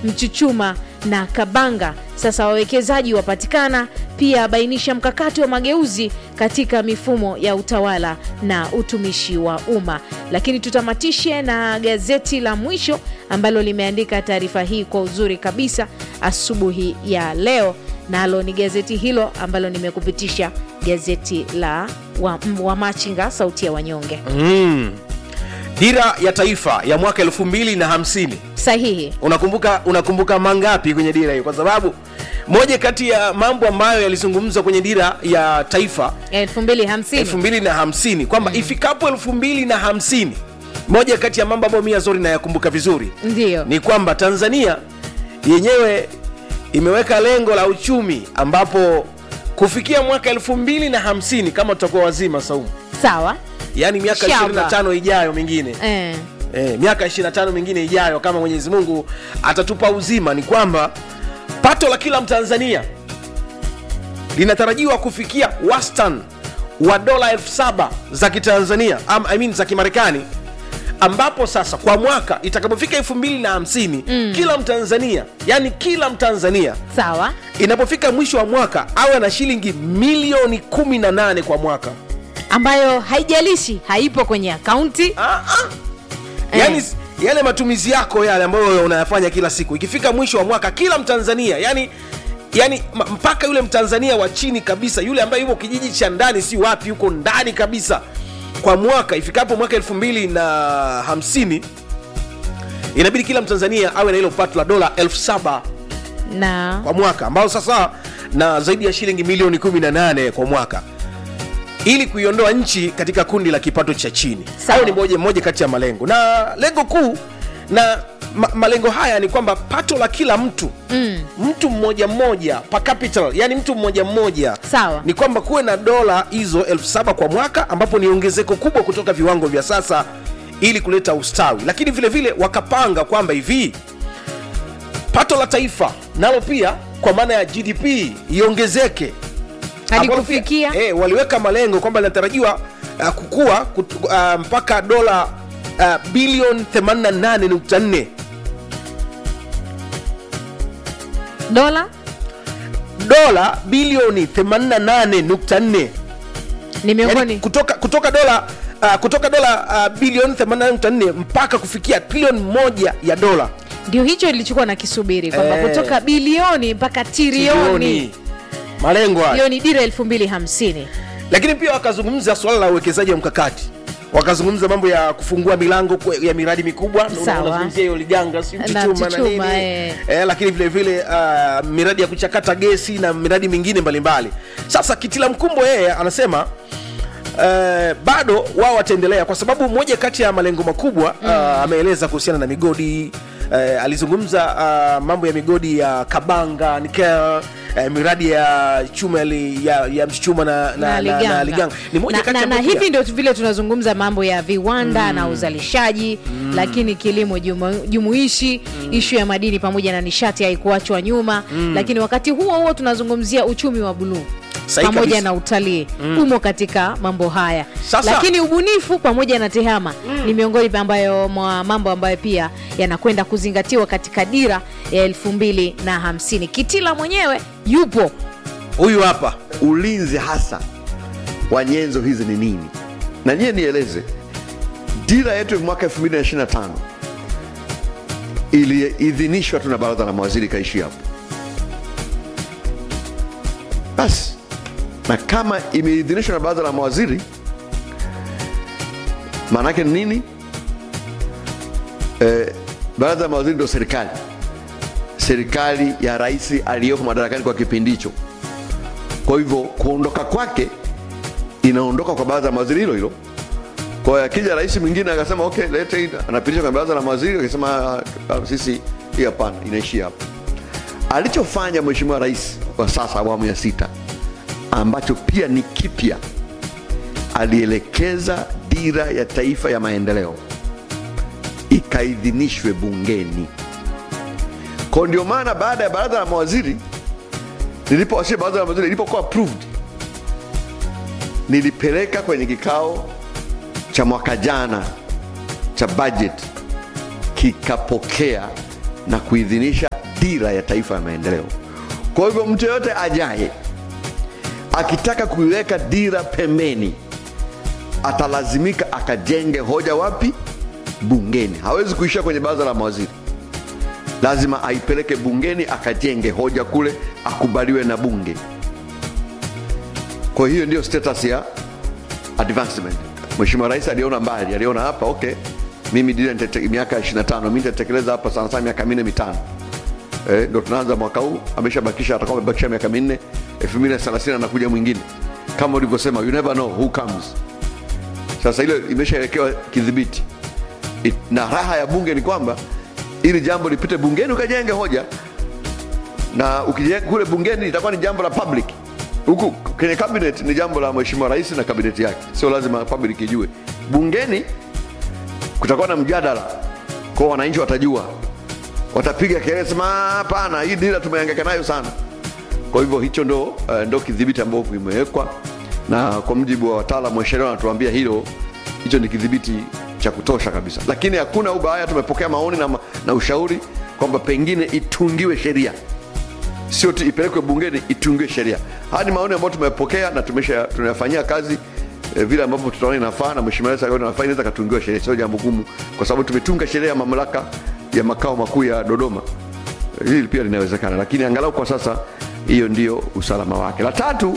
Mchuchuma na Kabanga. Sasa wawekezaji wapatikana, pia abainisha mkakati wa mageuzi katika mifumo ya utawala na utumishi wa umma. Lakini tutamatishe na gazeti la mwisho ambalo limeandika taarifa hii kwa uzuri kabisa asubuhi ya leo, nalo ni gazeti hilo ambalo nimekupitisha, gazeti la wa, wa Machinga, sauti ya wanyonge. mm. dira ya taifa ya mwaka elfu mbili na hamsini Sahihi. unakumbuka unakumbuka mangapi kwenye dira hiyo kwa sababu moja kati ya mambo ambayo yalizungumzwa kwenye dira ya taifa 2050 2050 kwamba ifikapo 2050 moja kati ya mambo ambayo mia zori nayakumbuka vizuri ndio ni kwamba tanzania yenyewe imeweka lengo la uchumi ambapo kufikia mwaka 2050 kama tutakuwa wazima saumu sawa yaani miaka Shamba. 25 ijayo mingine eh. e, miaka 25 mingine ijayo kama mwenyezi mungu atatupa uzima ni kwamba pato la kila mtanzania linatarajiwa kufikia wastan wa dola elfu saba za kitanzania am, I mean, za kimarekani ambapo sasa kwa mwaka itakapofika 250 mm. kila mtanzania yani kila mtanzania sawa inapofika mwisho wa mwaka awe na shilingi milioni 18 kwa mwaka ambayo haijalishi haipo kwenye akaunti ah, ah. yani Eh. yale matumizi yako yale ambayo unayafanya kila siku ikifika mwisho wa mwaka kila mtanzania yani yani ma- mpaka yule mtanzania wa chini kabisa yule ambaye yuko kijiji cha ndani si wapi yuko ndani kabisa kwa mwaka ifikapo mwaka elfu mbili na hamsini inabidi kila mtanzania awe na hilo pato la dola elfu saba na kwa mwaka ambao sasa na zaidi ya shilingi milioni 18 kwa mwaka ili kuiondoa nchi katika kundi la kipato cha chini Sawa. hayo ni moja, moja kati ya malengo na lengo kuu na ma, malengo haya ni kwamba pato la kila mtu mm, mtu mmoja mmoja per capital yani mtu mmoja mmoja sawa ni kwamba kuwe na dola hizo elfu saba kwa mwaka ambapo ni ongezeko kubwa kutoka viwango vya sasa ili kuleta ustawi lakini vile vile wakapanga kwamba hivi pato la taifa nalo pia kwa maana ya gdp iongezeke hadi Ambalo pia, kufikia eh, waliweka malengo kwamba linatarajiwa uh, kukua kut, uh, mpaka dola uh, bilioni 88.4 dola dola bilioni 88.4 ni miongoni yani, kutoka kutoka dola uh, kutoka dola uh, bilioni 84 mpaka kufikia trilioni moja ya dola ndio hicho ilichokuwa na kisubiri kwamba Eh. kutoka bilioni mpaka trilioni malengo haya hiyo ni dira 2050 lakini pia wakazungumza swala la uwekezaji wa mkakati wakazungumza mambo ya kufungua milango kwe- ya miradi mikubwa Una- Sawa. unazungumzia hiyo liganga si Na mchuchuma na Mchuchuma, nini eh. eh, lakini vile vile uh, miradi ya kuchakata gesi na miradi mingine mbalimbali sasa kitila mkumbo yeye anasema Uh, bado wao wataendelea kwa sababu moja kati ya malengo makubwa mm. uh, ameeleza kuhusiana na migodi uh, alizungumza uh, mambo ya migodi ya kabanga nikel uh, miradi ya chuma ya, li- ya, ya mchuchuma na, na, na, na, liganga ni moja na, kati na, ya na mambo hivi pia- ndio vile tunazungumza mambo ya viwanda na uzalishaji lakini kilimo jumu, jumuishi ishu ya madini pamoja na nishati haikuachwa nyuma lakini wakati huo huo tunazungumzia uchumi wa buluu Sahihi pamoja kabisa. na utalii umo katika mambo haya Sasa- lakini ubunifu pamoja na tehama ni miongoni ambayo mwa mambo ambayo pia yanakwenda kuzingatiwa katika dira ya elfu mbili na hamsini kitila mwenyewe yupo huyu hapa ulinzi hasa wa nyenzo hizi ni nini na nyie nieleze dira yetu ya mwaka 225 iliidhinishwa tu na baraza la mawaziri ikaishi hapo basi na kama imeidhinishwa na baraza la mawaziri maanake ni nini eh, baraza la mawaziri ndio serikali serikali ya rais aliyoko madarakani kwa kipindi hicho kwa hivyo kuondoka kwake inaondoka kwa baraza la mawaziri hilo hilo kwa hiyo akija rais mwingine akasema okay lete hii anapitisha kwenye baraza la mawaziri akasema "Ah, ah, sisi hii hapana inaishia hapo alichofanya mheshimiwa rais wa sasa awamu ya sita ambacho pia ni kipya alielekeza dira ya taifa ya maendeleo ikaidhinishwe bungeni kwa ndio maana baada ya baraza la mawaziri nilipowasilisha baraza la mawaziri ilipokuwa approved nilipeleka kwenye kikao cha mwaka jana cha budget kikapokea na kuidhinisha dira ya taifa ya maendeleo. Kwa hivyo mtu yoyote ajaye akitaka kuiweka dira pembeni, atalazimika akajenge hoja wapi? Bungeni. Hawezi kuishia kwenye baraza la mawaziri, lazima aipeleke bungeni, akajenge hoja kule, akubaliwe na bunge. Kwa hiyo ndio status ya advancement. Mheshimiwa Rais aliona mbali, aliona hapa okay, mimi dira nitete- miaka 25 mimi nitatekeleza hapa sana sana miaka minne mitano eh, ndo tunaanza mwaka huu, ameshabakisha atakuwa amebakisha miaka minne, 2030 anakuja mwingine. Kama ulivyosema, you never know who comes. Sasa ile imeshawekewa kidhibiti It- na raha ya bunge ni kwamba ili jambo lipite bungeni ukajenge hoja na ukijenga kule bungeni itakuwa ni jambo la public huku kwenye cabinet ni jambo la mheshimiwa rais na kabineti yake sio lazima public ijue bungeni kutakuwa na mjadala kwa wananchi watajua watapiga kelele sema "Ah, hapana hii dira tumehangaika nayo sana kwa hivyo hicho ndo, uh, ndo kidhibiti ambao kimewekwa na kwa mjibu wa wataalamu wa sheria wanatuambia hilo hicho ni kidhibiti cha kutosha kabisa lakini hakuna ubaya tumepokea maoni na, ma- na ushauri kwamba pengine itungiwe sheria sio tu ipelekwe bungeni itungiwe sheria haya ni maoni ambayo tumepokea na tumesha tunayafanyia kazi eh, vile ambavyo tutaona inafaa na mheshimiwa rais akaona inafaa inaweza katungiwa sheria sio jambo gumu kwa sababu tumetunga sheria ya mamlaka ya makao makuu ya dodoma hili pia linawezekana lakini angalau kwa sasa hiyo ndio usalama wake la tatu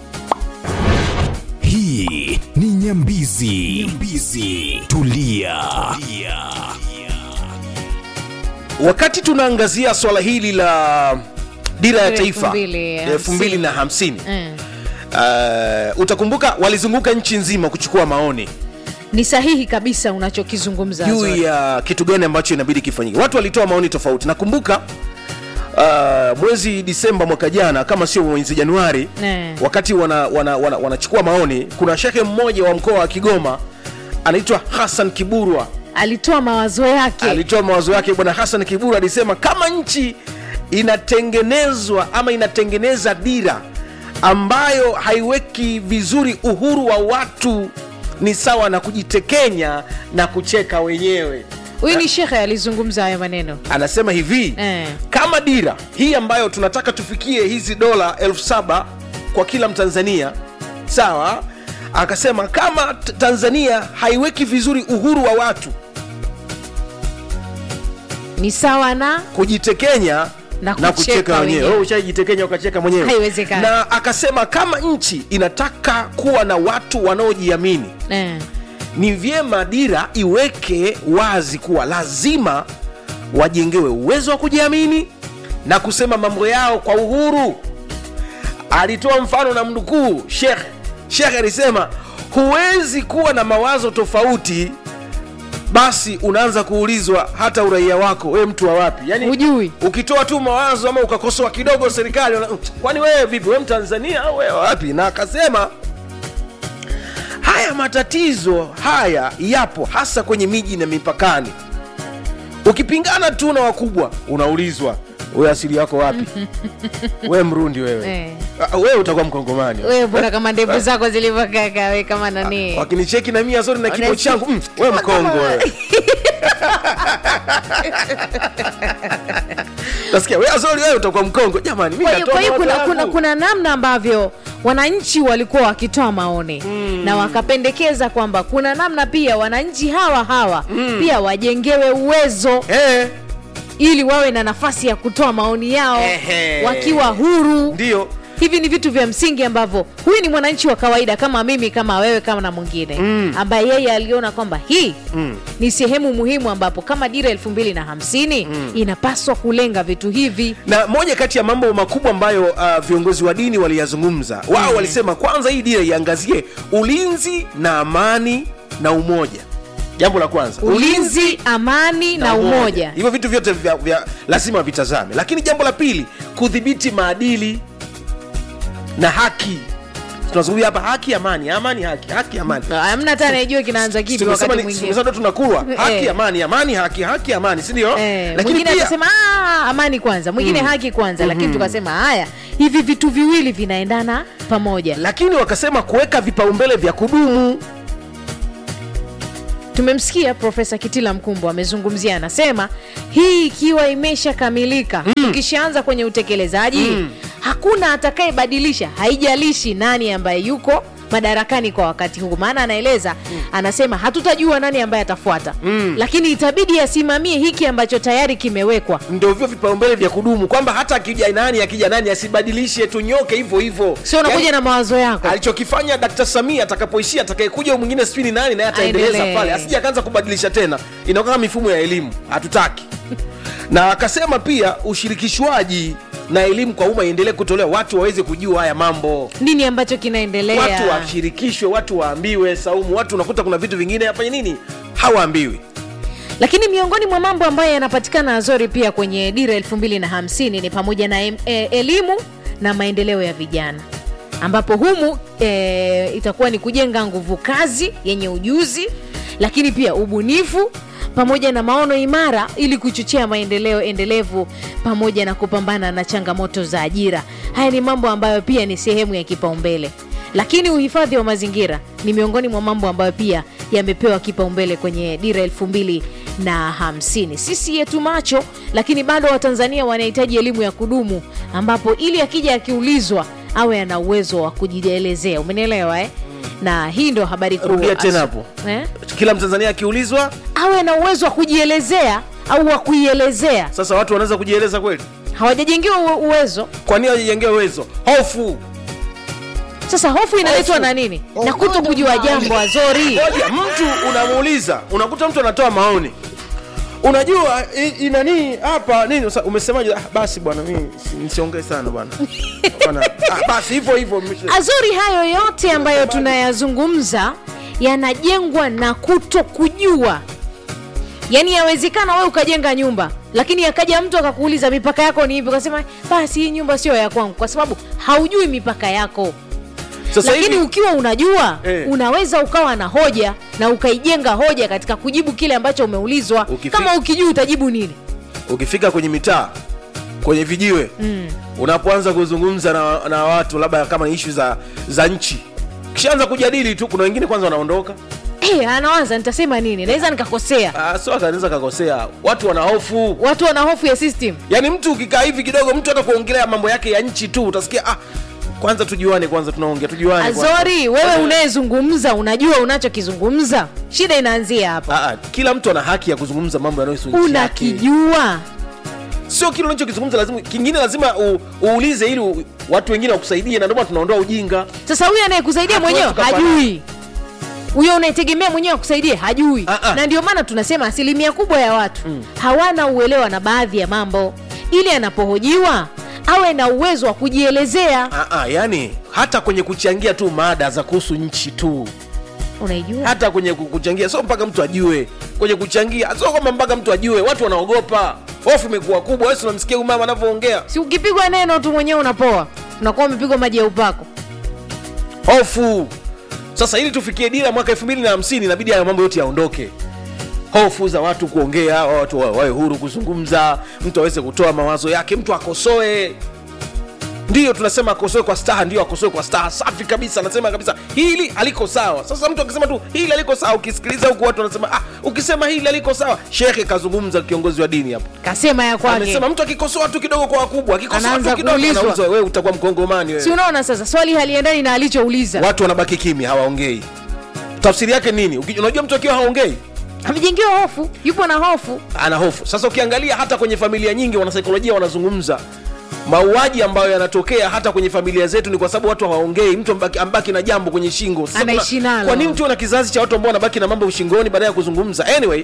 hii ni nyambizi, nyambizi. Tulia. Tulia. wakati tunaangazia swala hili la dira ya Elfu taifa mbili elfu mbili na hamsini Mm. uh, utakumbuka walizunguka nchi nzima kuchukua maoni ni sahihi kabisa unachokizungumza juu Azori. ya kitu gani ambacho inabidi kifanyike watu walitoa maoni tofauti nakumbuka uh, mwezi disemba mwaka jana kama sio mwezi januari Ne. wakati wanachukua wana, wana, wanachukua maoni kuna shehe mmoja wa mkoa wa kigoma anaitwa hassan kiburwa alitoa mawazo yake alitoa mawazo yake bwana hassan kiburu alisema kama nchi inatengenezwa ama inatengeneza dira ambayo haiweki vizuri uhuru wa watu ni sawa na kujitekenya na kucheka wenyewe huyu ni shekhe alizungumza hayo maneno anasema hivi Eh. kama dira hii ambayo tunataka tufikie hizi dola elfu saba kwa kila mtanzania sawa akasema kama t- tanzania haiweki vizuri uhuru wa watu ni sawa na kujitekenya Na na kucheka kucheka wenyewe wenyewe. Wewe ushajitekenya ukacheka mwenyewe Haiwezekani. na akasema kama nchi inataka kuwa na watu wanaojiamini eh. ni vyema dira iweke wazi kuwa lazima wajengewe uwezo wa kujiamini na kusema mambo yao kwa uhuru alitoa mfano na mnukuu shekh shekh alisema huwezi kuwa na mawazo tofauti basi unaanza kuulizwa hata uraia wako we mtu wa wapi yani Hujui. ukitoa tu mawazo ama ukakosoa kidogo serikali wana- kwani wewe vipi we mtanzania au wewe wapi na akasema haya matatizo haya yapo hasa kwenye miji na mipakani ukipingana tu na wakubwa unaulizwa we asili yako wapi we mrundi wewe Eh. Ah, wewe utakuwa mkongomani wewe mbona kama ndevu zako zilivyokaa we kama nani wakinicheki na mia zote na kipo Wanasi- changu mm, we mkongo wewe tasikia we azori wewe utakuwa mkongo jamani mi kwa hiyo natoa kwa hiyo mawazo kuna, kuna, yangu. kuna namna ambavyo wananchi walikuwa wakitoa maoni mm. na wakapendekeza kwamba kuna namna pia wananchi hawa hawa mm. pia wajengewe uwezo Eh, ili wawe na nafasi ya kutoa maoni yao Ehe. wakiwa huru ndio hivi ni vitu vya msingi ambavyo huyu ni mwananchi wa kawaida kama mimi kama wewe kama na mwingine mm. ambaye yeye aliona kwamba hii mm. ni sehemu muhimu ambapo kama dira elfu mbili na hamsini mm. inapaswa kulenga vitu hivi na moja kati ya mambo makubwa ambayo uh, viongozi wa dini waliyazungumza wao Mm. walisema kwanza hii dira iangazie ulinzi na amani na umoja jambo la kwanza ulinzi amani na umoja hivyo vitu vyote vya, vya lazima vitazame lakini jambo la pili kudhibiti maadili na haki tunazungumzia hapa haki amani amani haki haki amani amna hata anayejua kinaanza kipi Tumesema wakati ni- mwingine tumesema ndo tunakulwa haki Eh. amani amani haki haki amani si ndio Eh, lakini mwingine pia akasema "Ah, amani kwanza mwingine haki kwanza lakini tukasema haya hivi vitu viwili vinaendana pamoja lakini wakasema kuweka vipaumbele vya kudumu tumemsikia profesa kitila mkumbo amezungumzia anasema hii ikiwa imeshakamilika tukishaanza kwenye utekelezaji hakuna atakayebadilisha haijalishi nani ambaye yuko madarakani kwa wakati huu maana anaeleza anasema hatutajua nani ambaye atafuata lakini itabidi asimamie hiki ambacho tayari kimewekwa ndio hivyo vipaumbele vya kudumu kwamba hata akija nani akija nani asibadilishe tunyoke hivyo hivyo sio unakuja Yaani, na mawazo yako alichokifanya Dkt. Samia atakapoishia atakayekuja huyu mwingine sijui ni nani naye ataendeleza Aendelee. pale asije akaanza kubadilisha tena inakuwa kama mifumo ya elimu hatutaki na akasema pia ushirikishwaji na elimu kwa umma iendelee kutolewa watu waweze kujua haya mambo nini ambacho kinaendelea watu washirikishwe watu waambiwe saumu watu unakuta kuna vitu vingine afanye nini hawaambiwi lakini miongoni mwa mambo ambayo yanapatikana azori pia kwenye dira elfu mbili na hamsini ni pamoja na em, e, elimu na maendeleo ya vijana ambapo humu e, itakuwa ni kujenga nguvu kazi yenye ujuzi lakini pia ubunifu pamoja na maono imara ili kuchochea maendeleo endelevu pamoja na kupambana na changamoto za ajira haya ni mambo ambayo pia ni sehemu ya kipaumbele lakini uhifadhi wa mazingira ni miongoni mwa mambo ambayo pia yamepewa kipaumbele kwenye dira elfu mbili na hamsini sisi yetu macho lakini bado watanzania wanahitaji elimu ya kudumu ambapo ili akija akiulizwa awe ana uwezo wa kujielezea umenielewa eh? na hii ndio habari kuu Rudia tena Asu- hapo. eh? kila mtanzania akiulizwa awe na uwezo wa kujielezea au wa kuielezea sasa watu wanaweza kujieleza kweli hawajajengiwa uwe- uwezo kwa nini wajijengewe uwezo hofu sasa hofu inaletwa Hofu. na nini na kuto kujua jambo azori moja mtu unamuuliza unakuta mtu anatoa maoni unajua i- i- nani hapa nini Sasa umesemaje ah, basi bwana mimi si- nisiongee sana bwana Bwana, ah, basi hivyo hivyo mwisho- azuri hayo yote ambayo tunayazungumza yanajengwa na kuto kujua yaani yawezekana wewe ukajenga nyumba lakini akaja mtu akakuuliza mipaka yako ni ipi ukasema basi hii nyumba sio ya kwangu kwa sababu haujui mipaka yako sasa lakini hivi ukiwa unajua Eh. unaweza ukawa na hoja na ukaijenga hoja katika kujibu kile ambacho umeulizwa Ukifi- kama ukijua utajibu nini ukifika kwenye mitaa kwenye vijiwe mm. unapoanza kuzungumza na, na watu labda kama ni ishu za, za nchi kishaanza kujadili tu kuna wengine kwanza wanaondoka hey, anawaza nitasema nini naweza nikakosea Ah, sio akanaweza kakosea watu wana hofu watu wana hofu ya system yaani mtu ukikaa hivi kidogo mtu hata kuongelea mambo yake ya nchi tu utasikia ah, kwanza tujuane kwanza tunaongea tujuane kwanza. azori wewe unayezungumza unajua unachokizungumza shida inaanzia hapa Ah, ah, kila mtu ana haki ya kuzungumza mambo yanayohusu nchi yake. unakijua sio kile unachokizungumza lazima kingine lazima u, uulize ili u, watu wengine wakusaidie na ndio maana tunaondoa ujinga sasa huyu anayekusaidia Hatuwezi mwenyewe tukafanana. hajui huyo unayetegemea mwenyewe akusaidie hajui Ah, ah. na ndio maana tunasema asilimia kubwa ya watu hawana uelewa na baadhi ya mambo ili anapohojiwa awe na uwezo wa kujielezea ah, ah, yani hata kwenye kuchangia tu mada za kuhusu nchi tu unaijua hata kwenye ku- kuchangia sio mpaka mtu ajue kwenye kuchangia sio kwamba mpaka mtu ajue watu wanaogopa hofu imekuwa kubwa wewe si unamsikia huyu mama anavyoongea si ukipigwa neno tu mwenyewe unapoa unakuwa umepigwa maji ya upako hofu sasa ili tufikie dira mwaka 250 inabidi hayo mambo yote yaondoke hofu za watu kuongea watu wa- wawe huru kuzungumza mtu aweze kutoa mawazo yake mtu akosoe ndiyo tunasema akosoe kwa staha ndio akosoe kwa staha safi kabisa anasema kabisa hili aliko sawa sasa mtu akisema tu hili aliko sawa ukisikiliza huku watu wanasema ah, ukisema hili aliko sawa shekhe kazungumza kiongozi wa dini hapo kasema ya kwake amesema mtu akikosoa tu kidogo kwa wakubwa akikosoa Anaanza tu kidogo kuulizwa. anaulizwa, wewe utakuwa mkongomani wewe si unaona sasa swali haliendani na alichouliza watu wanabaki kimya hawaongei tafsiri yake nini Uki- unajua mtu akiwa haongei amejengewa hofu yupo na hofu ana hofu sasa ukiangalia hata kwenye familia nyingi wanasaikolojia wanazungumza mauaji ambayo yanatokea hata kwenye familia zetu ni kwa sababu watu hawaongei mtu ambaki, ambaki na jambo kwenye shingo Sasa Anaishi kuna- nalo. kwa nini tuwe na kizazi cha watu ambao wanabaki na mambo ushingoni baada ya kuzungumza anyway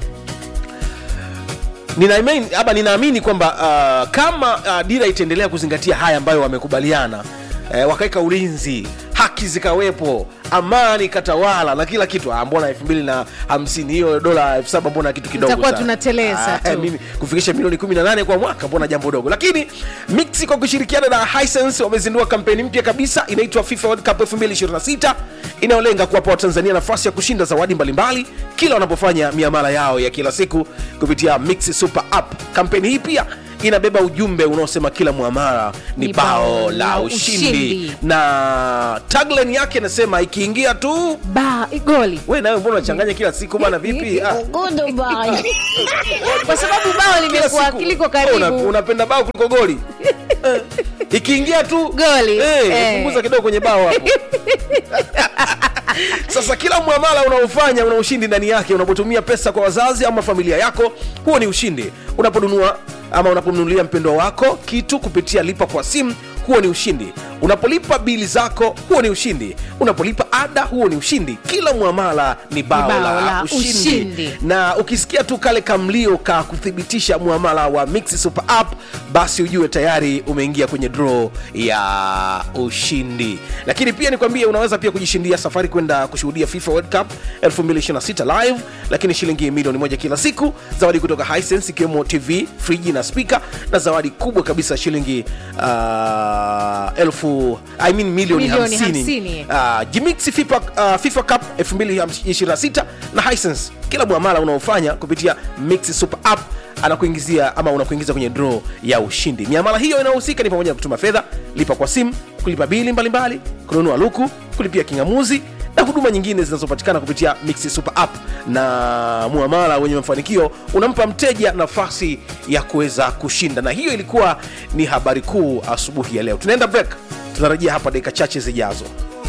ninaamini ama ninaamini kwamba uh, kama uh, dira itaendelea kuzingatia haya ambayo wamekubaliana eh, wakaweka ulinzi haki zikawepo amani ikatawala na kila kitu ah, mbona elfu mbili na hamsini hiyo dola elfu saba mbona kitu kidogo Tutakuwa sana. tunateleza Ah, tu. eh, mimi kufikisha milioni 18 kwa mwaka mbona jambo dogo lakini mixi kwa kushirikiana na hisense wamezindua kampeni mpya kabisa inaitwa fifa world cup 2026 inayolenga kuwapa watanzania nafasi ya kushinda zawadi mbalimbali kila wanapofanya miamala yao ya kila siku kupitia mixi super app kampeni hii pia inabeba ujumbe unaosema kila mwamara ni Ni bao la ushindi, ushindi. na tagline yake inasema ikiingia tu ba goli we nawe mbona unachanganya kila siku bana vipi ah. kwa sababu bao Kila limekuwa siku. kiliko Una- karibu unapenda bao kuliko goli Eh, ikiingia tu Goli. eh, Eh. punguza kidogo kwenye bao hapo sasa kila mwamala unaofanya una ushindi ndani yake unapotumia pesa kwa wazazi ama familia yako huo ni ushindi unaponunua ama unapomnunulia mpendwa wako kitu kupitia lipa kwa simu huo ni ushindi unapolipa bili zako huo ni ushindi unapolipa ada huo ni ushindi kila mwamala ni bao, bao la, la ushindi. ushindi. na ukisikia tu kale kamlio ka kuthibitisha mwamala wa Mix Super App basi ujue tayari umeingia kwenye draw ya ushindi lakini pia nikwambie unaweza pia kujishindia safari kwenda kushuhudia FIFA World Cup 2026 live lakini shilingi milioni moja kila siku zawadi kutoka Hisense ikiwemo TV friji na spika na zawadi kubwa kabisa shilingi uh, elfu I mean milioni Milioni 50 50. uh, Jimix FIFA, uh, FIFA Cup 2026 na Hisense. Kila mwamala unaofanya kupitia Mix Super App anakuingizia ama unakuingiza kwenye draw ya ushindi. Miamala hiyo inayohusika ni pamoja na kutuma fedha, lipa kwa simu, kulipa bili mbalimbali, kununua luku, kulipia kingamuzi na huduma nyingine zinazopatikana kupitia Mix Super App. Na muamala wenye mafanikio unampa mteja nafasi ya kuweza kushinda, na hiyo ilikuwa ni habari kuu asubuhi ya leo. Tunaenda break, tunarejea hapa dakika chache zijazo.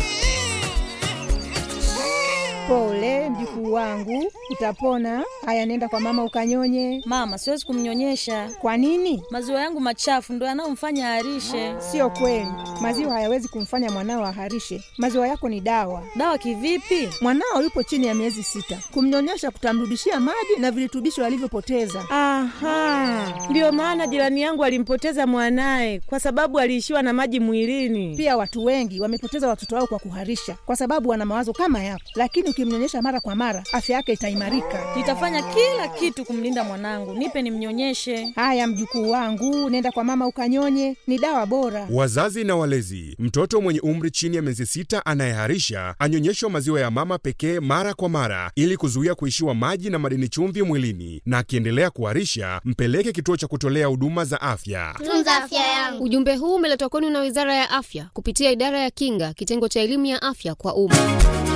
Pole mjukuu wangu, utapona. Haya, nenda kwa mama ukanyonye. Mama, siwezi kumnyonyesha. Kwa nini? Maziwa yangu machafu ndo yanayomfanya aharishe. Sio kweli, maziwa hayawezi kumfanya mwanao aharishe. Maziwa yako ni dawa. Dawa kivipi? Mwanao yupo chini ya miezi sita, kumnyonyesha kutamrudishia maji na virutubisho alivyopoteza. Aha, ndiyo maana jirani yangu alimpoteza mwanaye kwa sababu aliishiwa na maji mwilini. Pia watu wengi wamepoteza watoto wao kwa kuharisha, kwa sababu wana mawazo kama yako, lakini ukimnyonyesha mara kwa mara, afya yake itaimarika. Nitafanya kila kitu kumlinda mwanangu. Nipe nimnyonyeshe. Haya mjukuu wangu, nenda kwa mama ukanyonye, ni dawa bora. Wazazi na walezi, mtoto mwenye umri chini ya miezi sita anayeharisha anyonyeshwa maziwa ya mama pekee mara kwa mara ili kuzuia kuishiwa maji na madini chumvi mwilini, na akiendelea kuharisha mpeleke kituo cha kutolea huduma za afya. tunza afya yangu. Ujumbe huu umeletwa kwenu na Wizara ya Afya kupitia Idara ya Kinga, kitengo cha elimu ya afya kwa umma.